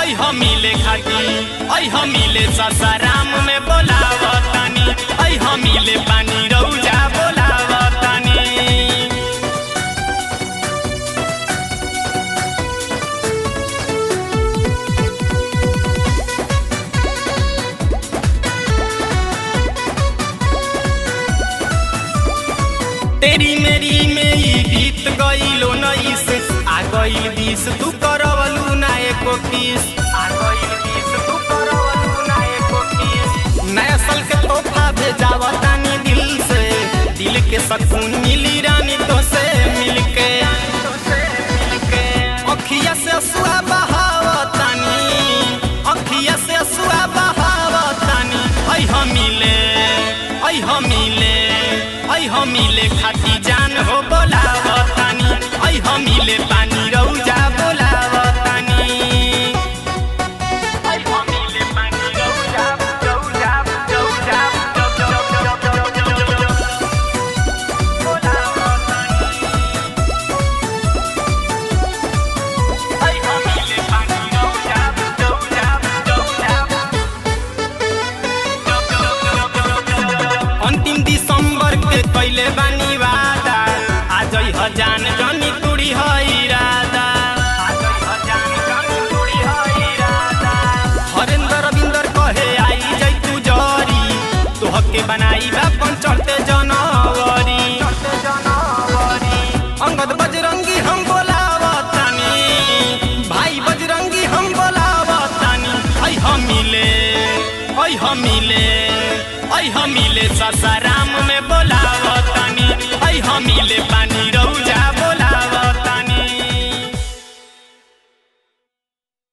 ऐ हमीले खाती ऐ हमीले ससाराम में बोलावतानी ऐ हमीले पानी रौजा बोलावतानी तेरी मेरी में ई गीत गईलो नईस आ गईल बीस तू करवलू ना एको किस आ गईल बीस तू करवलू ना एको किस नया साल के तोहफा भेजावतानी दिल से दिल के सकून मिली रानी तो से मिलके अखिया से असुआ बहावतानी अखिया से असुआ बहावतानी ऐ हमीले ऐ हमीले ऐ हमीले खाती जान हो बोलावतानी ऐ हमीले पानी रौजा बोलावतानी ऐ हमीले पानी रौजा रौजा रौजा बोलावतानी ऐ हमीले पानी रौजा रौजा रौजा अंतिम दिसंबर के कैले बानी वादा आज हजान जनी कुड़ी है इरादा आज हजान जनी कुड़ी है इरादा हरेंद्र रविंदर कहे आई जई तू जरी तोहके बनाई बापन चढ़ते जनवरी चढ़ते जनवरी अंगद बजरंगी हम बोलावतानी भाई बजरंगी हम बोलावतानी ऐ हमीले ऐ हमीले ऐ हमीले ससरा